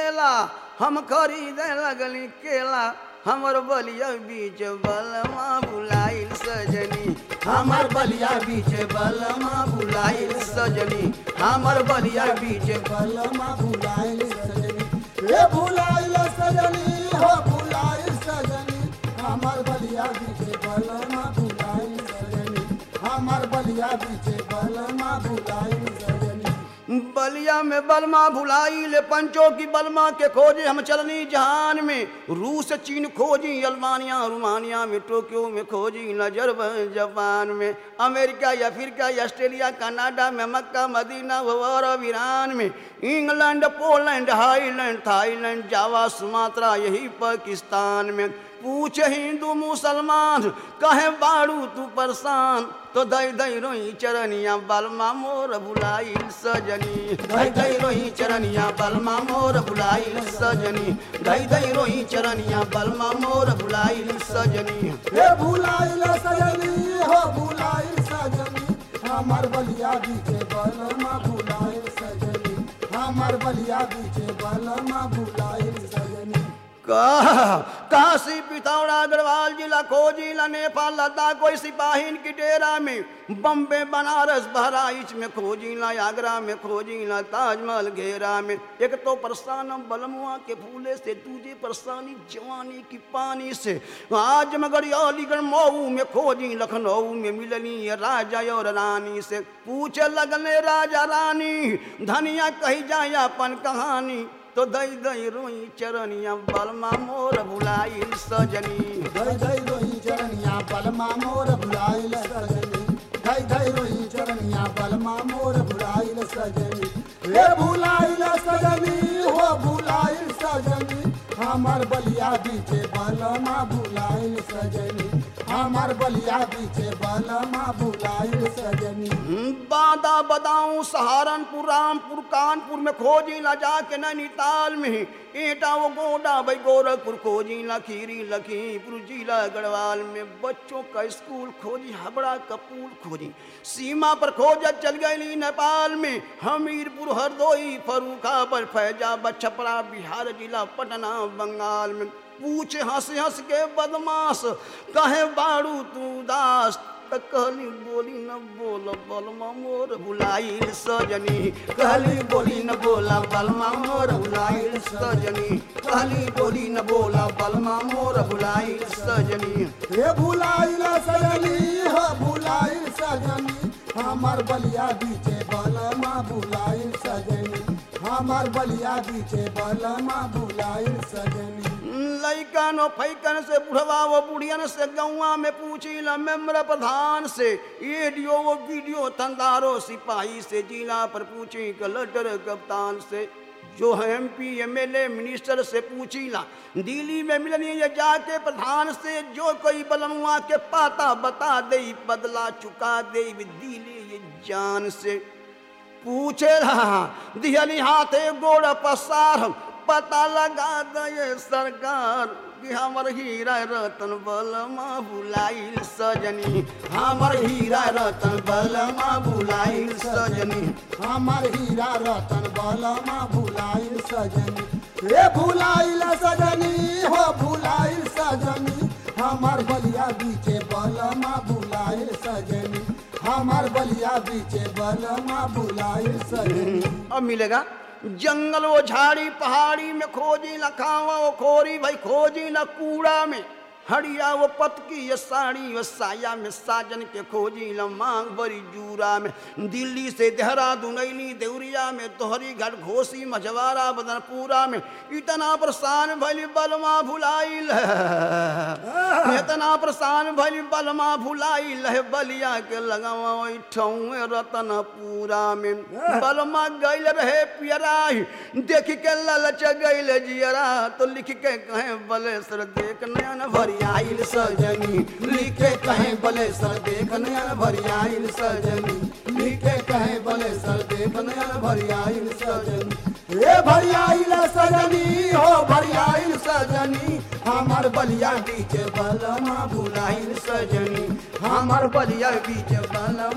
केला हम खरीदे लगली केला हमर बलिया बीच बलमा बुलाइल सजनी हमर बलिया बीच बलमा बुलाइल सजनी हमर बलिया बीच बलमा भुलाइल सजनी हे भुलाइल सजनी हो भुलाइल सजनी हमर बलिया बीचे बलमा भुलाइल सजनी हमर बलिया बीचे बलमा भुलाइल सजनी बलिया में बलमा भुलाइल पंचों की बलमा के खोजे हम चलनी जहान में रूस चीन खोजी अल्बानिया रोमानिया में टोक्यो में खोजी नजर जापान में अमेरिका या अफ्रीका या ऑस्ट्रेलिया कनाडा में मक्का मदीना और ईरान में England Poland highland Thailand Java Sumatra यही पाकिस्तान में पूछ हिंदू मुसलमान कहे बाड़ू तू परेशान तो दई दई रोई चरनिया बलमा मोर बुलाइल सजनी दई दई रोई चरनिया बलमा मोर बुलाइल सजनी दई दई रोई चरनिया बलमा मोर बुलाइल सजनी हे भुलाइल सजनी हो भुलाइल सजनी हमर बलिया बीचे बलमा भुलाइल सजनी हमर बलिया बीचे बलमा भुलाइल सजनी का- काशी पिथौरा अग्रवाल जिला खोजिला नेपाल लद्दाख कोई सिपाहीन की डेरा में बम्बे बनारस बहराइच में खोजिला आगरा में खोजिला ताजमहल घेरा में एक तो परेशान हम बलमुआ के फूले से दूजे परेशानी जवानी की पानी से आज मगर अलीगढ़ मऊ में खोजी लखनऊ में मिलनी ये राजा और रानी से पूछे लगने राजा रानी धनिया कही जाए अपन कहानी तो दई दई रोई चरनिया बलमा मोर भुलाइल सजनी धई धई रोही चरनिया बलमा मोर भुलाइल सजनी धई धई रोही चरनिया बलमा मोर भुलाइल सजनी हे भुलाइल सजनी हो भुलाइल सजनी हमर बलिया बीचे बलमा भुलाइल सजनी हमर बलिया बीचे बलमा भुलाइल सजनी बादा बदाऊं सहारनपुर रामपुर कानपुर में खोजी ला जाके नैनीताल में एटा वो गोडा भाई गोरखपुर खोजी ला खीरी लखीमपुर जिला गढ़वाल में बच्चों का स्कूल खोजी हबड़ा कपूर खोजी सीमा पर खोजत चल गई नेपाल में हमीरपुर हरदोई फरूखाबाद फैजाबाद छपरा बिहार जिला पटना बंगाल में पूछे हंस हंस के बदमाश कहे बाड़ू तू दास त कहली बोली न बोल बलमा मोर भुलाइल सजनी कहली बोली न बोला बलमा मोर भुलाइल सजनी कहली बोली न बोला बलमा मोर भुलाइल सजनी हे भुलाइल सजनी हो भुलाइल सजनी हमर बलिया बीचे बलमा भुलाइल सजनी हमर बलिया बीचे बलमा भुलाइल सजनी लैकन और फैकन से बुढ़वा वो बुढ़ियन से गौवा में पूछी ल मेम्बर प्रधान से एडियो वो वीडियो तंदारो सिपाही से जिला पर पूछी कलेक्टर कप्तान से जो है M P M L A minister से पूछी ला दिल्ली में मिलनी ये जाके प्रधान से जो कोई बलमुआ के पाता बता दे बदला चुका दे दिली ये जान से पूछे रहा दिहली हाथे गोड़ पसार पता लगा दे सरकार कि हमर हीरा रतन बलमा बुलाइल सजनी हमर हीरा रतन बलमा बुलाइल सजनी हमर हीरा रतन बलमा भुलाइल सजनी हे भुलाइल सजनी हो भुलाइल सजनी हमर बलिया बीचे बलमा भुलाइल सजनी हमर बलिया बीचे बलमा भुलाइल सजनी अब मिलेगा जंगल वो झाड़ी पहाड़ी में खोजी न खावा वो खोरी भाई खोजी न कूड़ा में हड़िया वो पतकी ये साड़ी वो साया में साजन के खोजी न मांग बड़ी जूरा में दिल्ली से देहरादून अली देवरिया में तोहरी घाट घोसी मझवारा बदनपुरा में इतना परेशान भली बलमा भुलाइल है इतना परेशान भली बलमा भुलाइल है बलिया के लगावा ठौए रतनपुरा में बलमा गैल रहे पियराही देख के ललच गैल जियरा तो लिख के कहे बलेसर देख नयन भरियाइल सजनी लिख के कहे बलेसर देख नयन भरियाइल सजनी लिख के कहे बलेसर देख नयन भरियाइल सजनी हे भरियाइल सजनी हो भरियाइल सजनी हमर बलिया बीचे बलमा भुलाइल सजनी हमर बलिया बीच बलमा